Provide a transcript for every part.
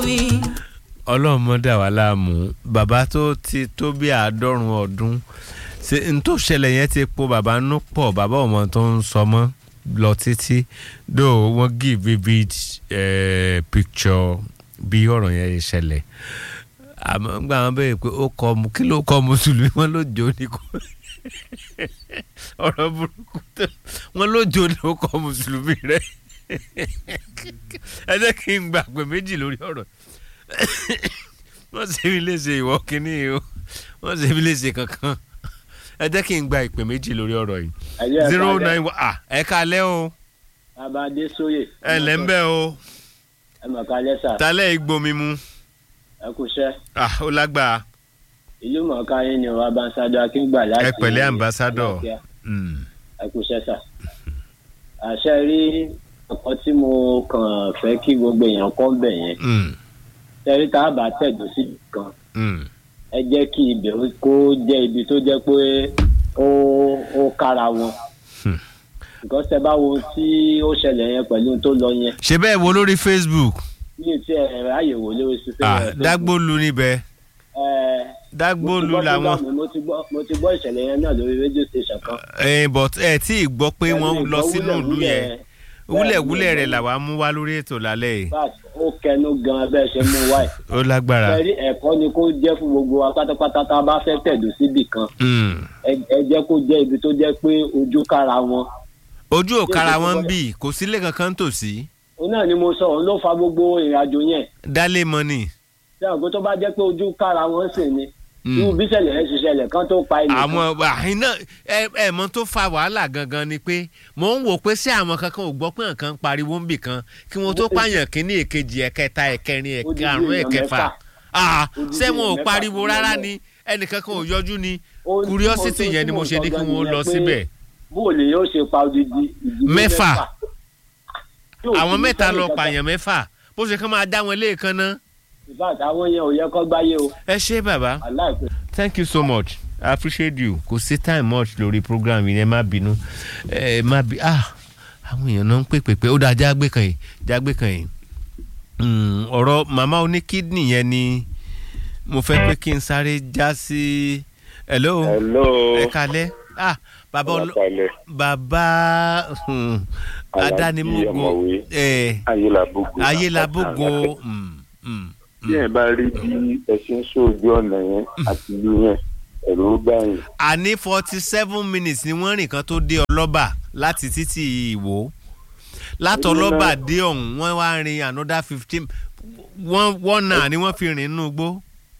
ni. ọlọ́run mọ́ dà wá láàmú bàbá tó ti tó bí àádọ́rùn ọdún ṣe n tó ṣẹlẹ̀ yẹn ti po bàbá nú pọ̀ bàbá ọmọ tó ń sọ mọ́ lọ títí dó wọ́n give vivid eh, picture bí ọ̀rọ̀ yẹn ṣe ṣẹlẹ̀ àmọ́ gbà wọ́n bẹ̀rẹ̀ pé ó kọ́ mu kí ló kọ́ mùsùlùmí wọn ló jó ní kò ọ̀rọ̀ burúkú tó wọn ló jó ní ó kọ́ mùsùlùmí rẹ̀ ẹ jẹ́ kí n gbà pé méjì lórí ọ̀rọ̀ wọ́n ṣe mí léṣe ìwọ kínní o wọ́n ṣe mí léṣe kankan ẹ jẹ́ kí n gba ìpè méjì lórí ọ̀rọ̀ yìí Ẹ̀yẹ́ zero ẹ̀ka nine one ah ẹ kalẹ́ o Abadé sóyè. ẹ lẹ́ ń bẹ́ o Ẹ mọ̀ ká lẹ́sà. talẹ́ igbomi mu Ẹ kú iṣẹ́. ah ó lágbára Ìlú mọ̀ọ́ká yín ni ọba Ambassador Akíngbà láti. ẹ pẹ̀lẹ́ ambassador Àlàáfíà. Mm, Ẹ kú iṣẹ́ sà. Àṣẹ rí ọkọ tí mo kàn fẹ́ kí gbogbo èèyàn kọ́ bẹ̀ yẹn. mm, Tẹ́rí tá a bá tẹ̀dó sí kan. mm. Ẹ jẹ́ kí ibẹ̀ ó- kó jẹ́ ibi tó jẹ́ pé ó ó kára wọn. Hmm. Nǹkan tẹ bá wo tí ó ṣẹlẹ̀ yẹn pẹ̀lú ohun tó lọ yẹn. ṣe bẹ́ẹ̀ wo lórí facebook Mi ò tiẹ̀ ráyè wò lórí sísè ah rẹ̀. dágbólu níbẹ̀ Ẹ dágbólu làwọn mo ti gbọ́ mo ti gbọ́ ìṣẹ̀lẹ̀ yẹn náà lórí rédíò station kan. ẹ but ẹ tí ì gbọ́ pé wọ́n lọ sínú ìlú yẹn wúlẹ̀wúlẹ̀ rẹ̀ làwa mú wá lórí ètò lálẹ́ yìí fact ó kẹnu gan bẹ́ẹ̀ ṣe mú wáyé. ó lágbára sẹ́rí ẹ̀kọ́ ni kó jẹ́ fún gbogbo wa pátápátá tá a bá fẹ́ tẹ̀dó síbì kan Mm. ẹ ẹ jẹ́ kó jẹ́ ibi tó jẹ́ pé ojú kára wọn. ojú òkara wọn ń bì kò sílé kankan tòsí òun náà ni mo sọ òun ló fa gbogbo ìrìnàjò yẹn. dálé mọ́nì ṣé àgbo tó bá jẹ́ pé ojú kára wọn sì ni. Mm. irú bí ìṣẹ̀lẹ̀ yẹn ṣe ṣẹlẹ̀ kan tó pa ẹnì kan. àwọn àhín náà ẹ ẹ mọ tó fa wàhálà gangan ni pé mò ń wò pé ṣé àwọn kankan ò gbọ́ pé nǹkan ń pariwo ń bì kan kí wọ́n tó pààyàn kínní èkejì ẹ̀kẹta ẹ̀kẹrin Odidi ẹ̀karùn èèyàn ẹ̀kẹfà mẹ́fà. Ah, Odidi ṣé wọn ò èèyàn pariwo mẹ́fà rárá ló ni ẹnìkankan ò yọjú ni Ohun tí mo curiosity tó- yẹn ni tí mo ṣe ní kí gangan wọ́n nìyẹn lọ pé síbẹ̀ bóòlù yóò ṣe pa odidi ìdílé Mẹ́fà. Yóò àwọn sì ní mẹ́ta sẹ́nì lọ kankan. pààyàn mẹ́fà bó ṣe kán máa dá wọn léèkan ná in fact àwọn yẹn ò yẹ kó gbáyé o ẹ ṣé bàbá aláìpẹ́. thank you so much i appreciate you kò sí time much lórí program yìí ẹ má bínú ẹ má bí ah àwọn èèyàn náà ń pè pè pé ó dáa jágbé kan yìí jágbé kan yìí Mm, ọ̀rọ̀ màmá oní kídìní yẹn ni mo fẹ́ pé kí n sáré já sí hello hello ẹ kalẹ́ ah bàbá ọlọ ọlọpàá bàbá hmm, Alhaji adánimugo ọ̀mọ̀wé. ẹ ayélabogo ayélabogo mm, mm, bí ẹ bá rí bí ẹ ṣe ń ṣojú ọ̀nà yẹn àti ìlú yẹn ẹ̀rù ó bá yín àní forty seven minutes ni wọ́n rìn kan tó dé ọlọ́ba láti títí ìwò látọlọ́ba dé ọ̀hún wọ́n wá rin another fifteen one one náà ni wọ́n fi rìn inú igbó.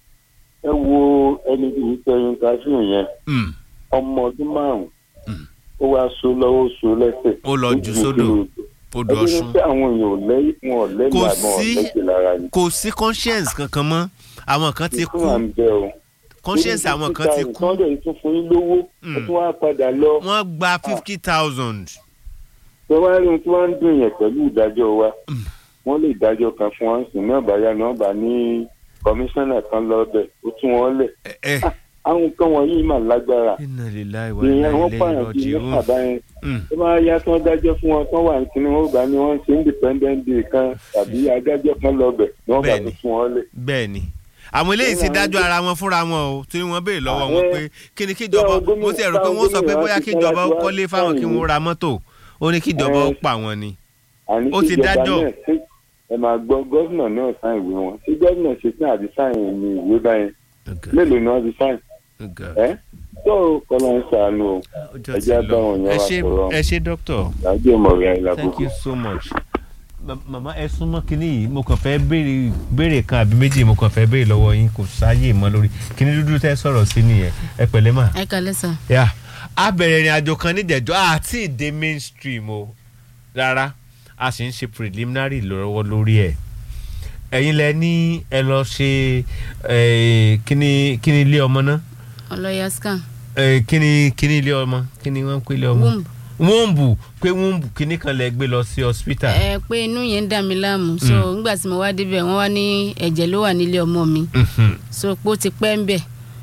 ẹ wo ẹni tí ń tẹyin káfíń yẹn Mm, ọmọ ọdún márùn Mm. ó wá so lọ́wọ́ so lẹ́sẹ̀ Ó lọ jù sódò. odò ẹbí ní ọ̀ṣun pé àwọn èèyàn ò lẹ́yìn wọn ò lẹ́yìn Kò àmọ́ sí- ọ̀lẹ́jẹ̀ lára ni kò sí conscience kankan mọ́ àwọn kan ti ìfún à kú ń bẹ o conscience àwọn kan ti kú tọ́ dẹ̀ tún fún yín lówó ẹ Mm. tún wá padà lọ wọ́n gba fifty thousand. ṣé wàá rí ohun tí wọ́n ń dùn yẹn pẹ̀lú ìdájọ́ wa wọ́n lè dájọ́ kan fún wọn sùn náà báyà náà bá ní kọmíṣánná kan lọ́bẹ̀ ó tún wọn lẹ̀ ẹ ẹ àwọn nǹkan wọ̀nyí mà lágbára iná lè láì wá ìyẹn wọ́n láì pààyàn lẹ́yìn bíi lọ́jì mẹ́fà báyẹn Mm. tó bá yá tí wọ́n dájọ́ fún wọn tán wà ní kíní wọn gbà ní wọ́n ṣe independent day kan tàbí adájọ́ kan lọ́bẹ̀ ni wọ́n bá Bẹ́ẹ̀ni. tó fún wọn lẹ̀. bẹ́ẹ̀ ni àwọn eléyìí ti Bẹ́ẹ̀ dájọ́ ni. ara wọn fúnra wọn o tí wọ́n béèrè lọ́wọ́ Àwọn- wọn pé kí ni kíjọba Bẹ́ẹ̀ gómìnà- mo ti rò pé wọ́n sọ pé gómìnà bóyá ti kíjọba ó fún wa kọ́lé fáwọn kí fáwọn wọ́n ra mọ́tò ó ní kíjọba ó Ẹ- pa wọn ni. àní Ó ti kíjọba dájọ́. náà ṣe ẹ máa gbọ́ gómìnà náà sáìn ìwé wọn tí gómìnà ṣe tán àti sáìn ní ìwé báyẹn mélòó ni wọ́n ti sáìn ẹ́ tó kọ́lọ́ ń ṣàánú o ọjọ́ ẹ ti jẹ́ lọ báwọn yẹn ẹ wá ṣe sọ̀rọ̀. ẹ ṣe dókítà ìdájọ́ ìmọ̀ràn ẹ̀ thank lákòókò. you so much. Ma- màmá ẹ súnmọ́ kínní yìí mo kàn fẹ́ béèrè béèrè kan àbí méjì mo kàn fẹ́ béèrè lọ́wọ́ yín kò sáyè mọ́ lórí kínní dúdú tẹ́ sọ̀rọ̀ sí nìyẹn ẹ pẹ̀lẹ́ mà. ẹ kalẹ sàn. yà á bẹ̀rẹ̀ ìrìn àjò kan nídẹ̀jọ́ àti ìdè mainstream o rárá a sì ń ṣe preliminary lọ́wọ́ lórí ẹ̀ ẹ̀yin lẹ ní ẹ lọ ṣe eh, kíní kíní ilé ọmọ náà ọlọyà scan Eh, kíní kíní ilé ọmọ kíní wọ́n ń pè ilé ọmọ womb wọ́ǹbù pé wọ́ǹbù kíní kan lẹ gbé lọ sí hospital. ẹ pé inú yẹn ń dà mí láàmú so nígbà tí mo wá débẹ̀ wọ́n wá ní ẹ̀jẹ̀ ló wà nílé ọmọ mi Mhm. so pé ó ti pẹ́ ń bẹ̀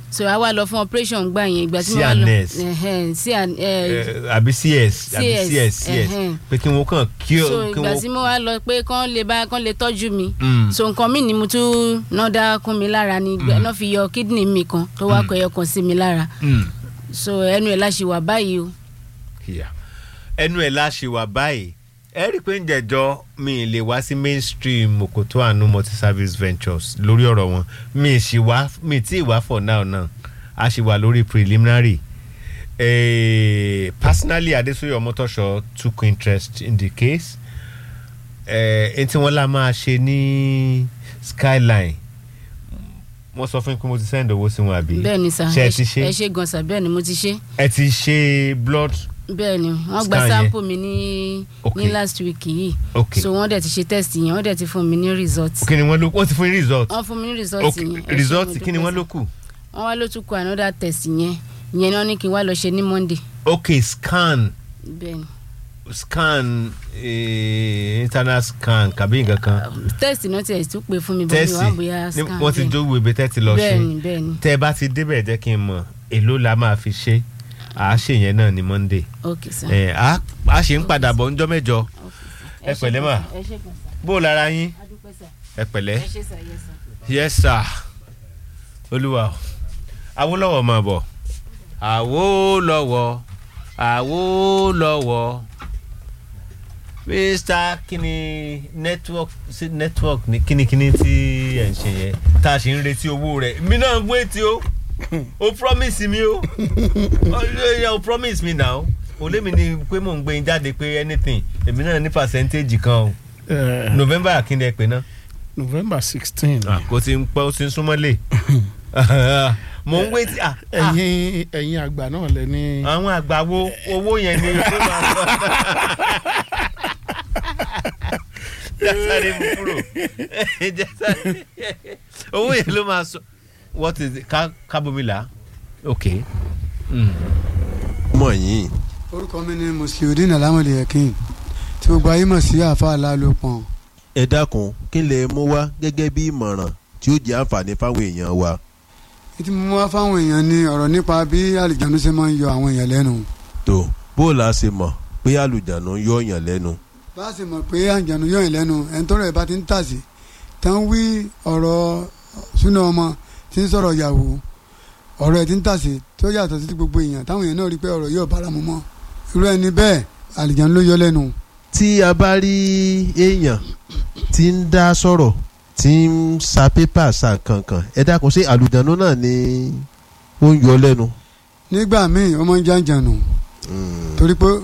so a wá lọ fún operation gbà yẹn ìgbà tí mo wá lọ CNS. ẹhẹn, CN, eh, Eh, àbí cs àbí CS, cs cs ẹhẹn. pé kí wọ́n kàn kí so o kí ìgbà tí wọ́n. mo wá lọ pé kán lè bá kán lè tọ́jú mi Mm. so nǹkan mi ni mo tún náà dá kún mi lára ni mm. náà fi yọ kidney mi kan tó wá kọ ẹyọ kan sí mi lára Mm. so ẹnu ẹ̀ láṣẹ wà báyìí o Yeah. ẹnu ẹ̀ láṣẹ wà báyìí ẹ rí i pé ń jẹjọ́ mi ì lè wá sí mainstream Òkòtó Àánú multi-service ventures lórí ọ̀rọ̀ wọn mi ì sì wá mi ì tí ì wá for now náà a sì wà lórí preliminary eh, personally Adesoye Omotosho took interest in the case eh, etí wọn la máa ṣe ní skyline wọ́n sọ fún mi pé mo ti send owó sí wọn àbí bẹ́ẹ̀ ni sà ṣe ẹ ẹ ti ṣe- ẹ ṣe ṣe gan sà bẹ́ẹ̀ ni mo ti ṣe ẹ ti ṣe blood bẹ́ẹ̀ ni wọ́n gba Scan yẹn. sample mi ní Okay. ní last week yìí Okay. so wọ́n dẹ̀ ti ṣe test yẹn wọ́n dẹ̀ ti fún mi ní result kí ni wọ́n ló wọ́n ti fún yín result wọ́n fún mi ní result ok yẹn ẹ ṣé, result mo kí ni dúpẹ́ wọ́n sà. ló kù wọ́n wá ló tún kọ another test yẹn ìyẹn náà ní kí n wá lọ ṣe ní monday ok scan bẹ́ẹ̀ ni scan eh, internal scan kàbí nǹkan kan test náà tiẹ̀ tún pè fún mi bọ́ mi tẹ́sì wá bóyá ni scan wọ́n ti bẹ́ẹ̀ ni. jó ìwé tẹ́tì lọ bẹ́ẹ̀ ṣe ni bẹ́ẹ̀ ni tẹ́ ẹ bá ti débẹ̀ jẹ́ kí n mọ̀ èló la máa fi ṣe à á ṣe yẹn náà ní monday ok sir. ẹ á á ṣe ń padà bọ̀ ńjọ́ mẹ́jọ ẹ ṣé pẹ̀lẹ́ mà. gan sir, ẹ ṣé gan sir. bó o lára yín A dúpẹ́ sir. ẹ pẹ̀lẹ́ ẹ ṣé sir, yes sir. yes sir olúwa o. Awólọ́wọ̀ máa bọ̀ Awólọ́wọ̀ Awólọ́wọ̀ mr kini network sí network ní kínníkínní tí ẹ̀ ń ṣe yẹn tá a ṣe ń retí owó rẹ̀ mi náà ń wéètì o o promise mi o o yẹ o promise mi now o lé mi ní pé mò ń gbé yín jáde pé anything èmi náà ní percentage kan o Eh, november kí ni ẹ pè náà november sixteen ah kò tí ń pẹ́ ó ti ń súnmọ́lé mò ń wéètì ah ah ẹ̀yin ẹ̀yin àgbà náà lẹ ní. àwọn àgbàwo owó yẹn ni ó máa sọ. jásáré mú kúrò jásáré owó yẹn ló máa sọ what is it ká kábomila ok mm. mọ̀ yín orúkọ mi ni musliudeen alamode yakin tí gbogbo ayé mọ̀ sí àfa alálòpọ̀n ẹ dákun kí lè mú wá gẹ́gẹ́ bí ìmọ̀ràn tí ó jẹ́ àǹfààní fáwọn èèyàn wa. tí mo wá fáwọn èèyàn ní ọ̀rọ̀ nípa bí àlìjánu ṣe máa ń yọ àwọn èèyàn lẹ́nu tó bó o la ṣe mọ̀ pé àlùjánu ń yọ̀ọ̀yàn lẹ́nu. bá a sì mọ̀ pé àlìjánu yọ èèyàn lẹ́nu ẹni tọ́rọ̀ ẹ̀ bá ti ń tà sí tán wí ọ̀rọ̀ súná ọmọ tí ń sọ̀rọ̀ yàwó ọ̀rọ̀ ẹ̀ ti ń tà sí tó yàtọ̀ sí ti gbogbo èèyàn táwọn èèyàn náà rí pé ọ̀rọ̀ yóò bára mu mọ́ irú ẹni bẹ́ẹ̀ àlìjánu ló yọ lẹ́nu tí a bá rí èèyàn tí ń dá sọ̀rọ̀ tí ń sa pépà sa kankan ẹ dákun ṣé àlùjánu náà ni ó ń yọ lẹ́nu. nígbà míì ó máa ń jàǹjànù torí pé